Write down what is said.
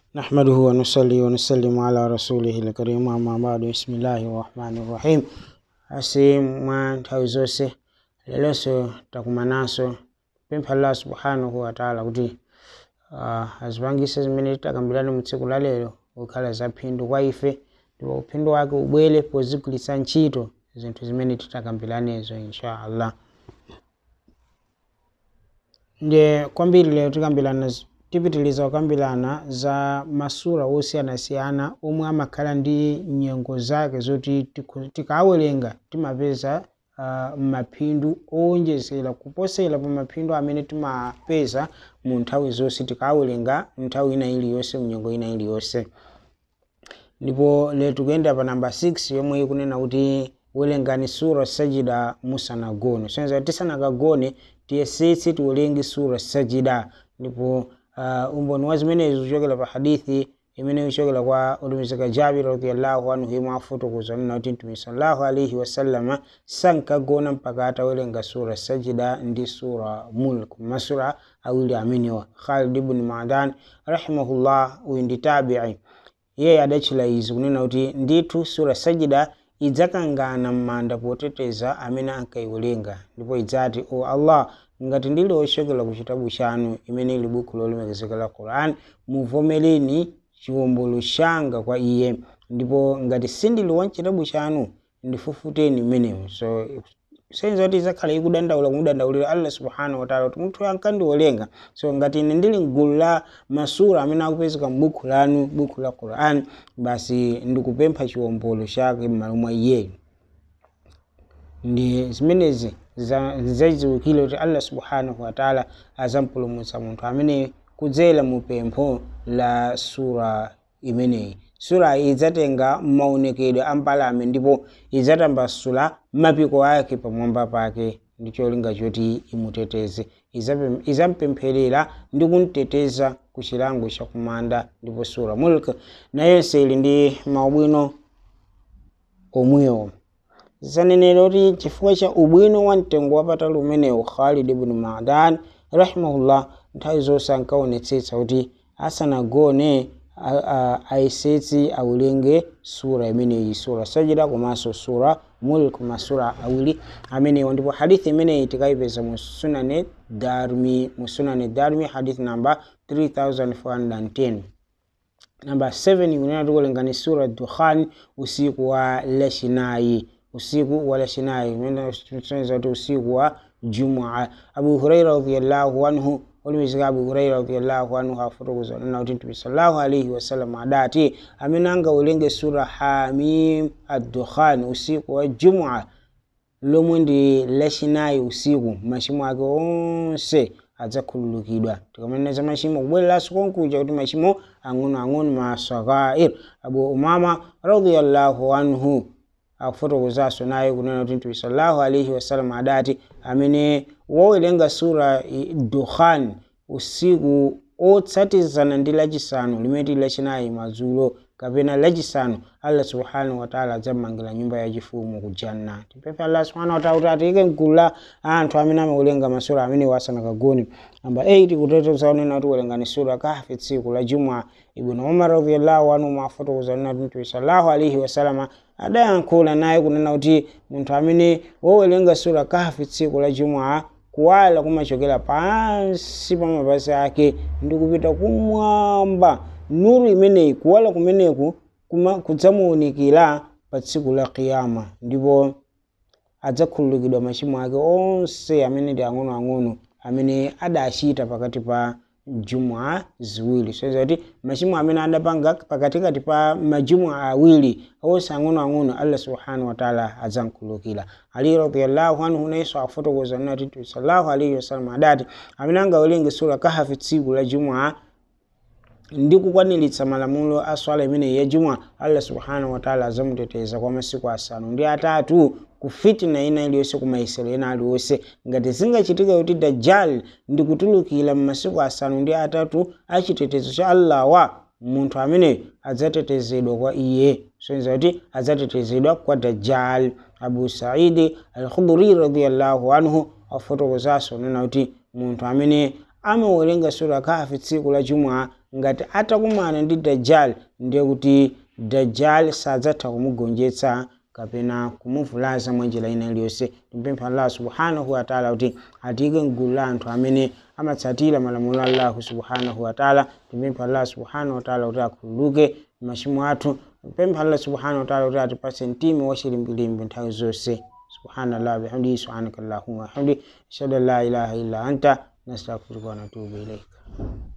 نحمده ونصلي ونسلم على رسوله الكريم أما بعد بسم الله الرحمن الرحيم asi mwa nthawi zonse lelonso takumananso pempha allah subhanahu wataala kuti uh, azipangise zimene takambirana mu tsiku la lero kukhala zaphindu kwa ife ndipo uphindu wake ubwere pozigwiritsa ntchito zinthu zimene titakambiranezo insha allah ndiye kwambiri lero tikambirana z- tipitiliza kukambirana za masura osiyanasiyana omwe amakhala ndi nyengo zake zoti tiku- tikawerenga timapeza uh, maphindu owonjezera kuposera pa maphindu amene timapeza mu nthawi zonse tikawerenga nthawi ina iliyonse mnyengo ina iliyonse ndipo lero tikuyenda pa namba 6 yomwe ikunena kuti werengani sura sajida musanagone soneza tisanakagone tiyesetse tiwerenge sura sajida ndipo uh, umboni wa zimenezo kuchokera pa hadithi imene ichokera kwa utumizika jabir radiallahu anhu imwe afotokoza nena kuti mtume sallallahu alaihi wasallama sankagona mpaka atawerenga sura sajida ndi sura mulk masura awiri amenewa khalid ibn madan rahimahullah uyu ndi tabii iye adatchula izi kunena kuti ndithu sura sajida idzakangana m'manda poteteza amene ankayiwerenga ndipo idzati o allah ngati ndili ochokera ku chitabu chanu imene ili buku lolemekezeka la quran muvomereni chiwombolo changa kwa iye ndipo ngati sindili wa chitabu chanu ndifufuteni mmenemu so senza kuti idzakhala ikudandaula kumudandaulira allah subhanahu wataala kuti munthu ankandiwerenga so ngati ine ndili mgulu la masura amene akupezeka m'buku lanu buku la quran basi ndikupempha chiwombolo chake m'malo mwa iyeyo ndi zimenezi za- zadziwikire kuti allah subhanahu wataala azampulumutsa munthu amene kudzera mu pempho la sura imeneyi sura iyi idzatenga maonekedwe a mbalame ndipo idzatambasula mapiko ake pamwamba pake ndi cholinga choti imuteteze Izape- izampempherera ndi kumteteza ku chilango chakumanda ndipo sura mulk nayonse ili ndi maubwino omwewo zanenera kuti chifukwa cha ubwino wa mtengo wapatali umenewu khalid ibn madan rahimahullah nthawi zonse ankaonetsetsa kuti asanagone a- a- ayesetsi awerenge sura imeneyi sura sajida komanso sura mulk masura awiri amenewo ndipo hadithi imeneyi tikayipeza mu sunane darmi mu sunane darmi hadithi namba 3410 namba 7 ikunena tikuwerengani sura dukhan usiku wa lachinayi usiku wa lachinayi imene tusonyeza kuti usiku wa jumua abu huraira radiallahu anhu olimizika abu huraira radiallahu anhu afotokoza nena kuti mtume sallallahu alaihi wasallam adati amene angawerenge sura hamim addukhan usiku wa jumua lomwe ndi lachinayi usiku machimo ake onse adzakhululukidwa tikamanena machimo kubwereranso konkuja kuti machimo ang'onoang'ono masagair abu umama radiallahu anhu akufotokozanso naye kunena kuti mtume sallallahu alaihi wasallam adati amene wowerenga sura i- dukhan usiku otsatizana ndi lachisanu limene tili lachinayi madzulo kapena lachisanu allah subhanahu wataala adzamangira nyumba yachifumu ku janna tipemphe allah subhanahu wataala kuti atiyike mgulu la anthu amene amawerenga masura amene asanakagone namba 8 kuteteza unena kuti werengani sura kahfi tsiku la jumwa ibnu umar radiallahu anhu mafotokoza nena kuti mtume sallallahu alaihi wasalama adayankhula naye kunena kuti munthu amene wowerenga sura kahfi tsiku la jumwa kuwala kumachokera pansi pa mapazi ake ndi kupita kumwamba nuru imeneyi kuwala kumeneku kuma- kudzamuwunikira pa tsiku la kiyama ndipo adzakhululukidwa machimo ake onse amene ndi ang'onoang'ono amene adachita pakati pa jumwa ziwiri soza kuti machimo amene adapanga pakatikati pa majumwa awiri onse ang'onoang'ono allah subhanahu wataala adzamkhululukira ali radiallahu anhu nayenso afotokoza nati mtume sallallahu alaihi wasallam adati amene angawerenge sura kahafi tsiku la jumwa ndi kukwaniritsa malamulo a swala imeneyi ya juma allah subhanahu wataala azamuteteza kwa masiku asanu ndi atatu ku fitina ina iliyonse ku mayesero ena aliwonse ngati zingachitika kuti dajjal ndi kutulukira m'masiku asanu ndi atatu achitetezo cha allah wa munthu amene adzatetezedwa kwa iye soneza kuti adzatetezedwa kwa dajjal abu saidi al-khudri radiallahu anhu afotokozanso nena kuti munthu amene amawerenga sura kafi tsiku la jumwa ngati atakumana ndi dajjal ndiye kuti dajjal sadzatha kumugonjetsa kapena kumuvulaza mwa njira ina iliyonse timpempha allah subhanahu wataala kuti atiyike mgulu la anthu amene amatsatira malamulo a allahu subhanahu wataala timpempha allah subhanahu wataala kuti akhululuke machimo athu timpempha allah subhanahu wataala kuti atipatse mtima wachilimbilimbi nthawi zonse subhanallah bihamdihi subhanaka allahumma wahamdi ashhadu an la ilaha illa anta nastaghfiruka wa natubu ilaika